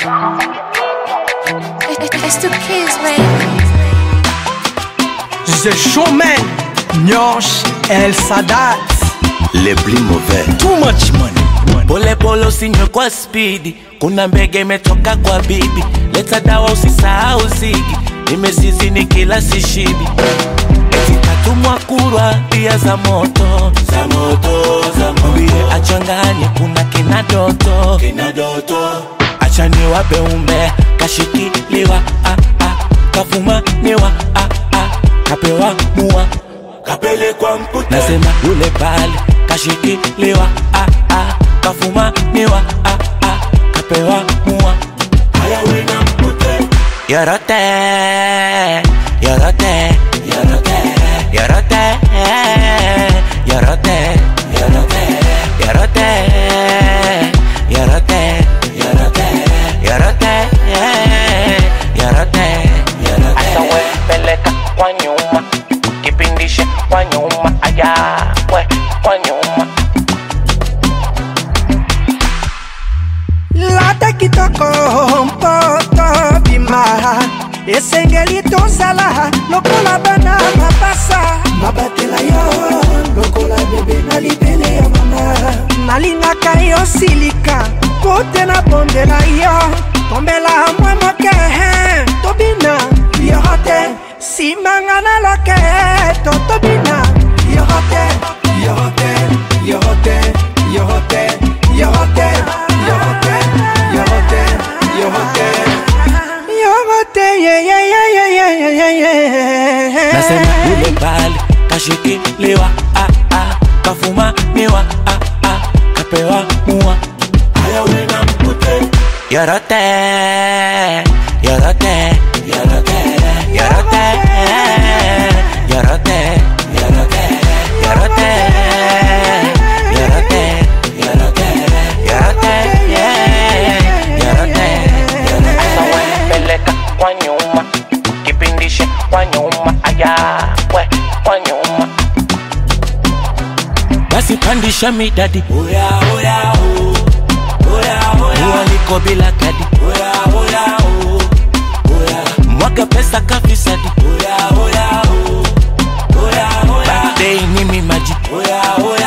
It's the kids, man. The Showman, Nyosh El Sadat, les plus mauvais. too much money. Pole pole usinywe kwa spidi, kuna mbege imetoka kwa bibi. Leta dawa usisahau zigi, nimezizi ni kila sishibi. Eti katumwa kurwa pia za moto za moto za moto, mbie achanganye, kuna kina doto kina doto, acha niwape umbe kashikiliwa ah, ah, kafumaniwa ah, ah, kapewa mua kapelekwa mputa, nasema yule pale kashikiliwa ah, ah, kafumaniwa ah, ah, kapewa mua haya wena mpute yorote yorote yorote yorote yorote yorote yorote yorote yorote yorote yorote asa we peleka kwa nyuma kipindishe kwa nyuma aya we kwa nyuma lata kitoko mpoto bima esengeli tozala lokola bana mapasa mabatela yo lokola bebe na libele ya mama nalingaka yo silika po te nabondela yo tombela mwa moke tobina yoro te simanga na loke to tobina yoro te yoro te yoro te yoro te yoro te yoro te yoro te yoro te yoro te ye ye ye ye ye ye ye ye nasema yule pale kashikiliwa ah, ah, kafumaniwa ah, ah, kapewa mua haya wena mpute yorote yorote yorote yorote yorote yorote yorote yorote yorote yorote yorote asa we peleka kwa nyuma kipindishe kwa nyuma aya we kwa nyuma basi pandisha midadi oya oya o oya oya ualiko bila kadi oya oya o oya mwaga pesa kafisadi oya oya o oya oya birthday ni mimaji oya oya